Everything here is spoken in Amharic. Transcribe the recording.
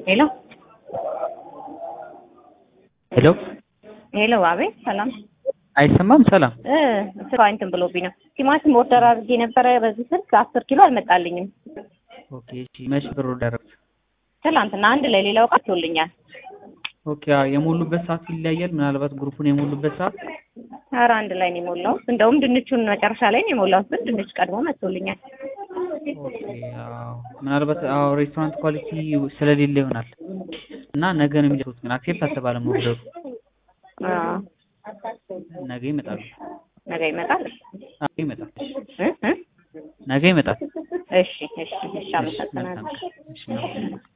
ሄሎ ሄሎ ሄሎ፣ አቤት ሰላም። አይሰማም? ሰላም እ ስራ እንትን ብሎብኝ ነው። ቲማቲም ኦርደር አድርጌ ነበረ በዚህ ስልክ አስር ኪሎ አልመጣልኝም። ኦኬ። እሺ መቼ ብር ደረግ? ትላንትና አንድ ላይ ሌላው ቀርቶልኛል። ኦኬ። አዎ የሞሉበት ሰዓት ይለያያል። ምናልባት ግሩፑን የሞሉበት ሰዓት ኧረ አንድ ላይ ነው የሞላሁት። እንደውም ድንቹን መጨረሻ ላይ ነው የሞላሁት፣ ግን ድንች ቀድሞ መጥቶልኛል። ኦኬ። አዎ ምናልባት አዎ ሬስቶራንት ኳሊቲ ስለሌለ ይሆናል እና ነገ ነው የሚደርሱት። ግን አክሴፕት አልተባለም ኦርደሩ። አዎ ነገ ይመጣሉ። ነገ ይመጣል። አዎ ይመጣል። እ እ ነገ ይመጣል። እሺ እሺ እሺ፣ አመሰግናለሁ። እሺ